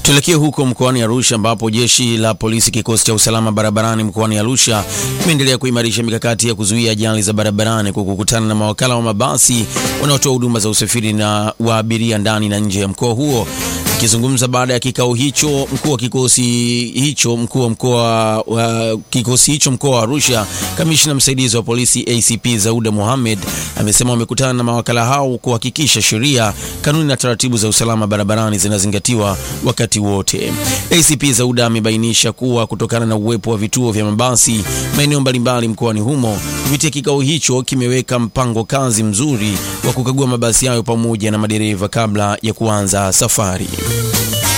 Tuelekee huko mkoani Arusha ambapo jeshi la polisi kikosi cha usalama barabarani mkoani Arusha imeendelea kuimarisha mikakati ya kuzuia ajali za barabarani kwa kukutana na mawakala wa mabasi wanaotoa huduma za usafiri na wa abiria ndani na nje ya mkoa huo. Akizungumza baada ya kikao hicho, mkuu wa kikosi hicho mkuu wa mkoa wa kikosi hicho mkoa wa Arusha, kamishna msaidizi wa polisi ACP Zauda Mohamed amesema wamekutana na mawakala hao kuhakikisha sheria, kanuni na taratibu za usalama barabarani zinazingatiwa wakati wote. ACP Zauda amebainisha kuwa kutokana na uwepo wa vituo vya mabasi maeneo mbalimbali mkoani humo, kupitia kikao hicho kimeweka mpango kazi mzuri wa kukagua mabasi hayo pamoja na madereva kabla ya kuanza safari.